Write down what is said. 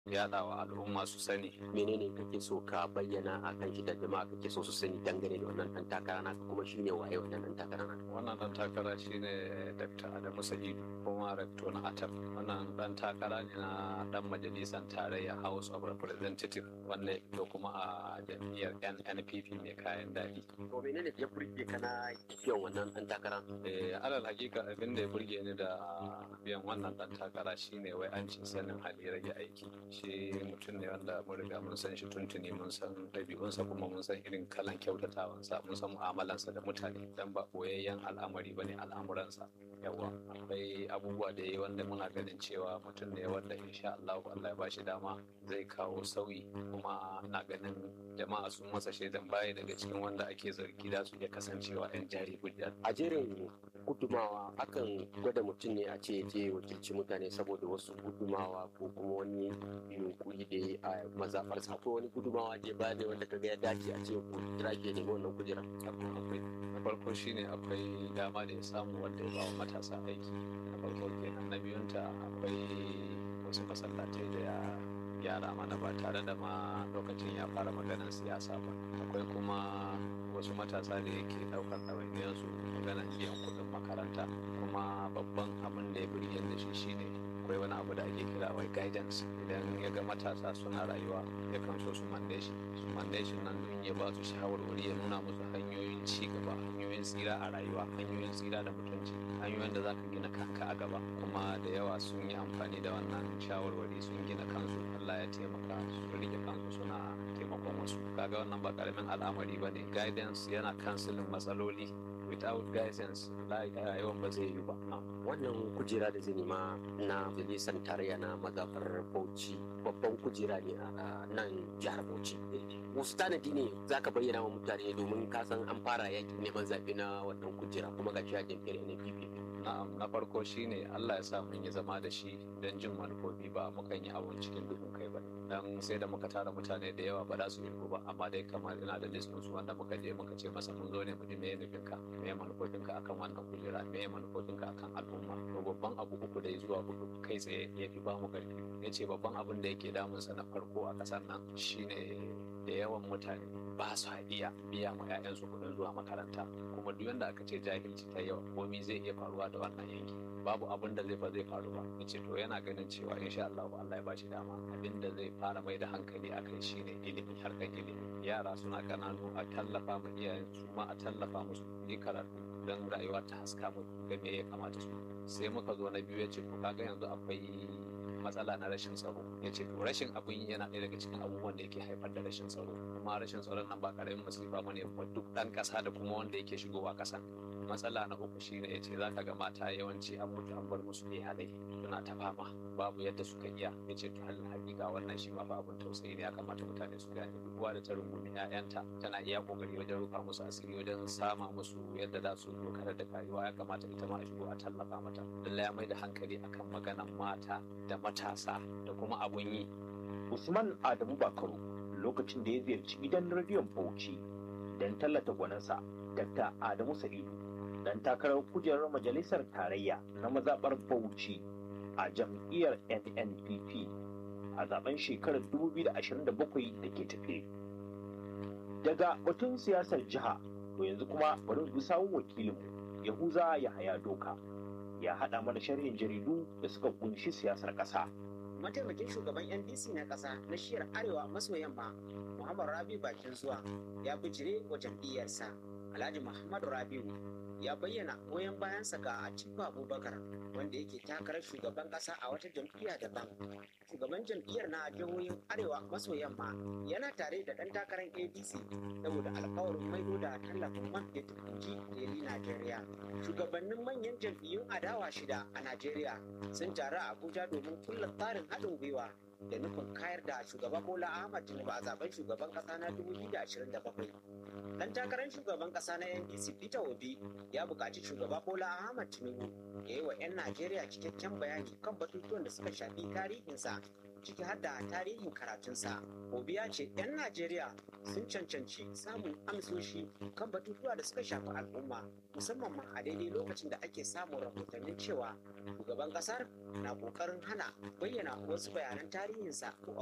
yaɗawa al'umma su sani menene kake so ka bayyana a kan shi da jama'a kake so su sani dangane da wannan dan takara naka kuma shine waye wannan dan takara naka wannan dan takara shine dr adamu sa'idu kuma rector na atab wannan dan takara ne na dan majalisar tarayya house of representative wanda ya kuma a jam'iyyar nnpp mai kayan daɗi to menene ya burge kana biyan wannan dan takara eh alal hakika abin da ya burge ni da biyan wannan dan takara shine wai an ci sanin hali rage aiki shi mutum ne wanda mun riga mun san shi tuntuni mun san ɗabi'unsa kuma mun san irin kalan kyautatawansa mun san mu'amalansa da mutane dan ba boyayyen al'amari bane al'amuransa yawa akwai abubuwa da yi wanda muna ganin cewa mutum ne wanda insha Allah Allah ya bashi dama zai kawo sauyi kuma na ganin jama'a sun masa shaidan baya daga cikin wanda ake zargi da su iya kasancewa 'yan jari hujja a jerin gudumawa akan gwada mutum ne a ce je wakilci mutane saboda wasu gudumawa ko kuma wani yunkuri da ya a mazaɓarsa ko wani gudumawa da ya ba ne wanda kaga ya dace a ce ku kira ke nemi wannan kujera akwai na farko shine akwai dama da ya samu wanda ya ba wa matasa aiki na farko kenan na biyunta akwai wasu masallatai da ya gyara mana ba tare da ma lokacin ya fara maganar siyasa ba akwai kuma wasu matasa da yake daukar ɗawainiyarsu maganar biyan kuɗin makaranta kuma babban abin da ya birge da shi shine akwai wani abu da ake kira wai guidance idan ya ga matasa suna rayuwa ya kan so su mande shi su mande shi nan don ya ba su shawarwari ya nuna musu hanyoyin ci gaba hanyoyin tsira a rayuwa hanyoyin tsira da mutunci hanyoyin da za ka gina kanka a gaba kuma da yawa sun yi amfani da wannan shawarwari sun gina kansu Allah ya taimaka su rike kansu suna taimakon wasu kaga wannan ba karamin al'amari ba ne guidance yana kansilin matsaloli without guidance yawan ba zai yi ba wannan kujera da zai nema na majalisar tarayya na mazaɓar bauchi babban kujera ne a nan jihar bauchi wasu tanadi ne za ka bayyana wa mutane domin kasan an fara yakin neman zaɓe na wannan kujera kuma ga shi a jam'iyyar npp na'am na farko shine Allah ya sa mun yi zama da shi don jin manufofi ba mukan yi abun cikin duhun kai ba dan sai da muka tara mutane da yawa ba za su yi ba amma dai kamar ina da list su wanda muka je muka ce masa mun zo ne mu ji meye nufinka meye manufofinka akan wannan kujera meye manufofinka akan al'umma to babban abu uku da zuwa hudu kai tsaye ya fi ba mu karfi ya ce babban abin da yake damunsa na farko a ƙasar nan shine da yawan mutane ba su iya biya ma 'ya'yansu kuɗin zuwa makaranta kuma duk yanda aka ce jahilci ta yawa komai zai iya faruwa da wannan yanki babu abin da zai ba zai faru ba yace to yana ganin cewa insha Allah Allah ya bashi dama abin da zai fara mai da hankali akai shine ilimi harkar ilimi yara suna kananu a tallafa ma iyayen su ma a tallafa musu yi karatu don rayuwa ta haska mu ga me ya kamata su sai muka zo na biyu yace to kaga yanzu akwai matsala na rashin tsaro ya ce to rashin abin yana ɗaya daga cikin abubuwan da yake haifar da rashin tsaro kuma rashin tsaron nan ba karamin masifa ba ne duk ɗan ƙasa da kuma wanda yake shigowa ƙasan matsala na uku shine ya ce za ka ga mata yawanci an mutu an bar musu iyalai suna ta fama babu yadda suka iya ya ce to halin hakika wannan shi ma fa abin tausayi ne ya kamata mutane su gane duk da ta rungumi 'ya'yanta tana iya kokari wajen rufa musu asiri wajen sama musu yadda za su dokar da rayuwa ya kamata ita ma a shigo a tallafa mata lallai ya mai da hankali akan maganan mata da matasa da kuma abun yi Usman Adamu Bakaru lokacin da ya ziyarci gidan rediyon Bauchi don tallata gwaninsa Dr. Adamu Sa'idu dan takarar kujerar majalisar tarayya na mazaɓar Bauchi a jam'iyyar NNPP a zaben shekarar 2027 da ke tafe. Daga batun siyasar jiha to yanzu kuma bari bi sawun wakilinmu Yahuza Yahaya Doka ya haɗa mana sharhin jaridu da suka kunshi siyasar ƙasa. mataimakin shugaban ndc na ƙasa na shiyar arewa maso yamma muhammad rabi bakin zuwa ya bijire wa jam'iyyarsa alhaji muhammad rabiu ya bayyana goyon bayansa ga atiku abubakar wanda yake takarar shugaban ƙasa a wata jam'iyya daban shugaban jam'iyyar na jihohin arewa maso yamma yana tare da ɗan takarar adc saboda alkawarin maido da tallafin man fetur inji daily najeriya shugabannin manyan jam'iyyun adawa shida a najeriya sun taru a abuja domin kulla tsarin haɗin gwiwa da nufin kayar da shugaba bola ahmad tinubu a zaben shugaban ƙasa na 2027 dan takarar shugaban ƙasa na ndc peter obi ya buƙaci shugaba bola ahmad tinubu ya yi wa 'yan najeriya cikakken bayani kan batutuwan da suka shafi tarihinsa ciki har da tarihin karatunsa. Obi ya ce 'yan Najeriya sun cancanci samun amsoshi kan batutuwa da suka shafi al'umma musamman ma a daidai lokacin da ake samun rahotannin cewa shugaban kasar na kokarin hana bayyana wasu bayanan tarihinsa ko